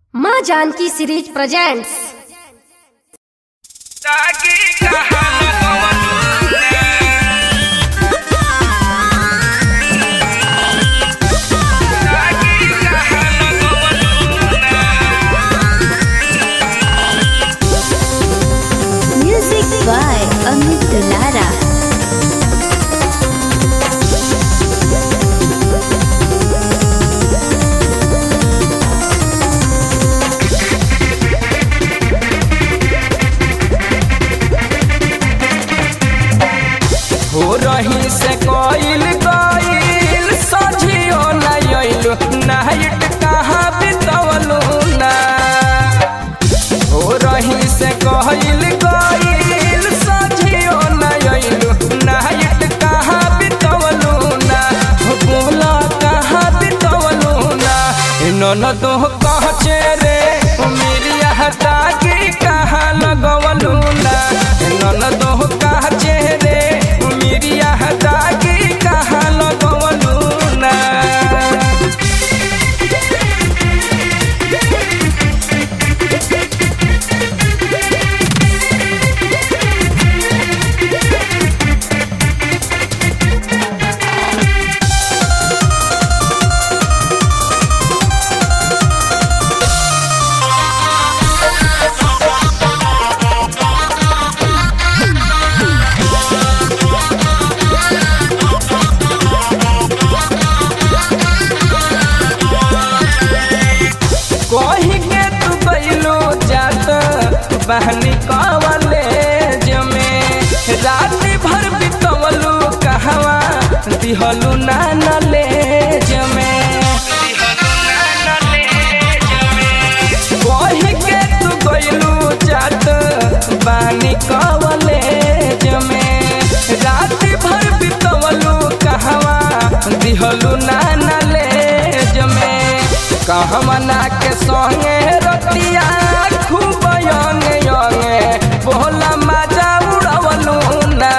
माँ Janaki series presents ताकि कहां Music by Amit Dulara. हो रही से कोइल कोइल सजियो नहीं आइलु नाइट कहाँ बितवलु ना हो रही से कोइल कोइल सजियो नहीं आइलु नाइट कहाँ बितवलु ना हो बोला कहाँ बितवलु ना नन तो कहचे रे मेरी हटा की कहाँ लगवलु ना नन तो कहचे रे मेरी हटा की कहाँ लगवलु ना कही के तू बैलो जात बहनी कवले जमे रात भर बितवलू कहवा दिहलू ना नले जमे कही के तू बैलू जात बहनी कवले जमे रात भर बितवलू कहवा दिहलू ना नले जमे कहमना के संगे रतिया खूब यंगे यंगे बोला मजा उड़वलू ना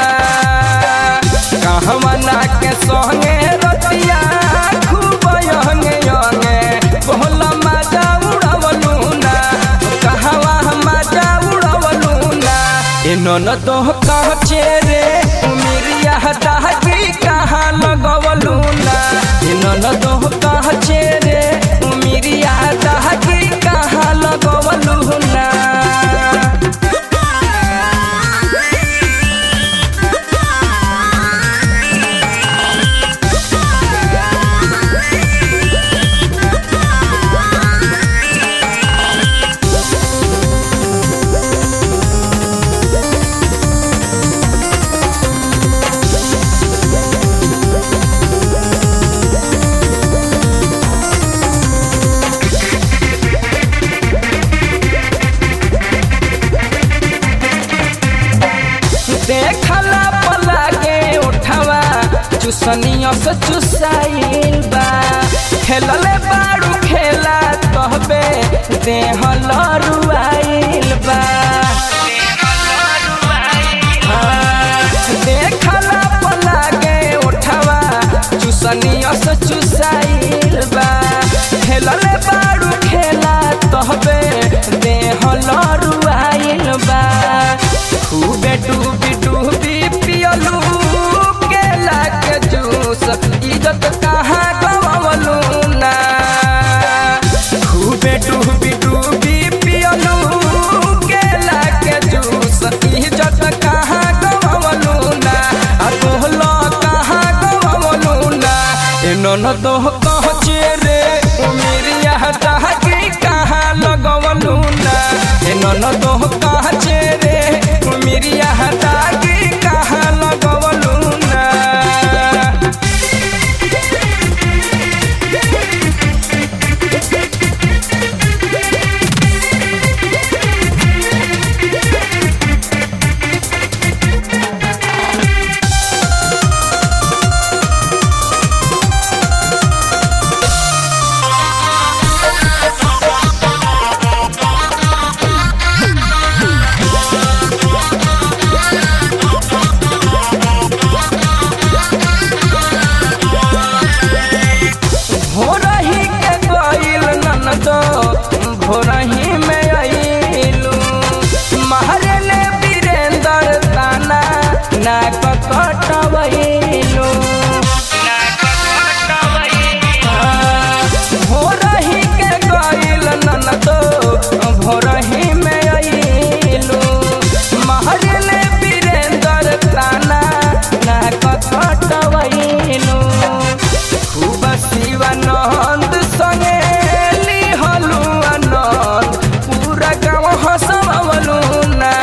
कहमना के संगे रतिया खूब यंगे यंगे बोला मजा उड़वलू ना कहवा मजा उड़वलू ना इन्होंने तो कहचे रे उमिरिया दागी कहाँ लगवलू ना इन्होंने तो कहचे रे उमिरिया दागी कहाँ लगवलू ना देखला पला के उठवा चुसनिया से चुसाइल बा खेलले बाड़ू खेला कहबे देह लरुआइल बा हाँ, देखला पला के उठवा चुसनिया से चुसाइल बा खेलले बाड़ू खेला कहबे देह लरुआइल बा खूबे डूबी डूबी पियलू केला के जूस इज्जत कहाँ गवलू ना खूबे डूबी डूबी पियलू केला के जूस इज्जत कहाँ गवलू ना आ तोहलो कहाँ गवलू ना इन्होंने तो कहचे रे उमिरिया दहकी कहाँ लगवलू ना इन्होंने तो कहचे रे उमिरिया दागी कहाँ लगवलू ना भोरही में अइलू महरले वीरेंद्र ताना ना कटवइलू भोरही के गइल ननदो भोरही में अइलू महरले वीरेंद्र ताना ना कटवइलू खूब शिवानंद संगे लिहलू आनंद पूरा गाँव हंसवलू ना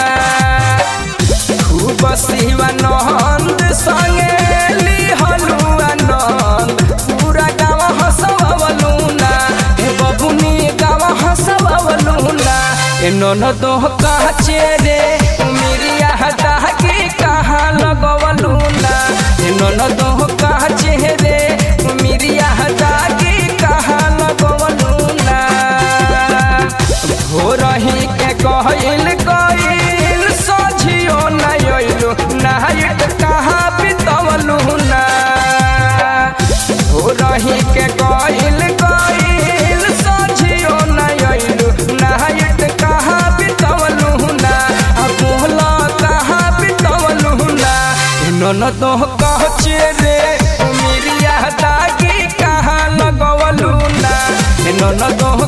खूब शिवानंद संगे लिहलू आनंद पूरा गाँव हंसवलू ना हे बबुनी गाँव हंसवलू ना ए ननदो काचे रे उमिरिया दागी कहाँ लगवलू ना ए ननदो काचे रे उमिरिया दागी कहाँ लगवलू ना भोरही के कहल गइल सझियो नहीं अइलू नाइट कहाँ बितवलू ना भोरही के कहल गइल सझियो नहीं अइलू नाइट कहाँ बितवलू ना आ बोला कहाँ बितवलू ना ननदो कहचे रे उमिरिया दागी कहाँ लगवलू ना ननदो